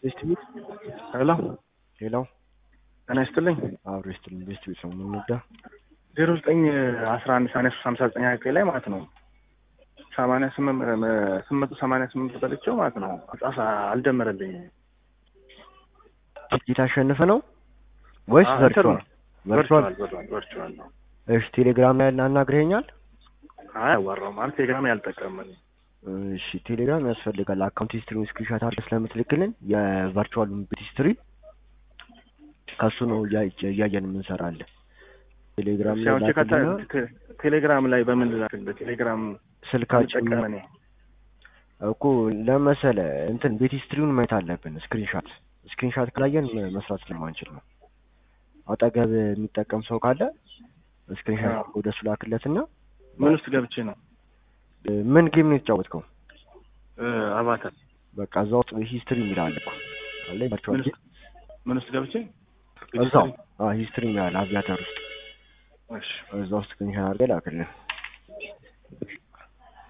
ቤስት ቤት ሄሎ ሌላው ጤና ይስጥልኝ። አብሮ ይስጥልኝ። ቤስት ቤት ነው የምንወዳ ዜሮ ዘጠኝ አስራ አንድ ሰማንያ ሶስት ሀምሳ ዘጠኝ ሀያ ላይ ማለት ነው ሰማንያ ስምንት ስምንት መቶ ሰማንያ ስምንት በልቼው ማለት ነው ጻፍ አልደመረልኝም። ትኬት አሸንፈ ነው ወይስ አዎ፣ ቨርቹዋል? ቨርቹዋል። ቨርቹዋል ቨርቹዋል ቨርቹዋል ነው። እሺ ቴሌግራም ላይ አናግረኸኛል? አይ አዋራው ማለት ቴሌግራም ያልጠቀምን እሺ ቴሌግራም ያስፈልጋል። አካውንት ሂስትሪውን ስክሪንሾት አድርገህ ስለምትልክልን የቨርቹዋሉን ቤት ሂስትሪ ከሱ ነው እያ- እያየን የምንሰራለን። ቴሌግራም ላይ ሲያውን ቼካታ ላክልና ቴሌግራም ላይ በምን ላክልህ? ቴሌግራም ስልካችን ልጠቀም እኔ እኮ ለመሰለ እንትን ቤት ሂስትሪውን ማየት አለብን። ስክሪንሻት ስክሪንሻት ካላየን መ- መስራት ስለማንችል ነው። አጠገብ የሚጠቀም ሰው ካለ ስክሪንሻት አዎ። ወደ እሱ ላክለትና ምን ውስጥ ገብቼ ነው እ፣ ምን ጌም ነው የተጫወትከው? እ፣ አባተር በቃ እዛ ውስጥ ሂስትሪ የሚላል እኮ አለ ቨርቹዋል ምን ውስጥ ምን ውስጥ ገብቼ እዛው አዎ ሂስትሪ የሚላል አቪያተር ውስጥ እሺ እዛ ውስጥ ስክሪንሻት አድርገህ ላክልን።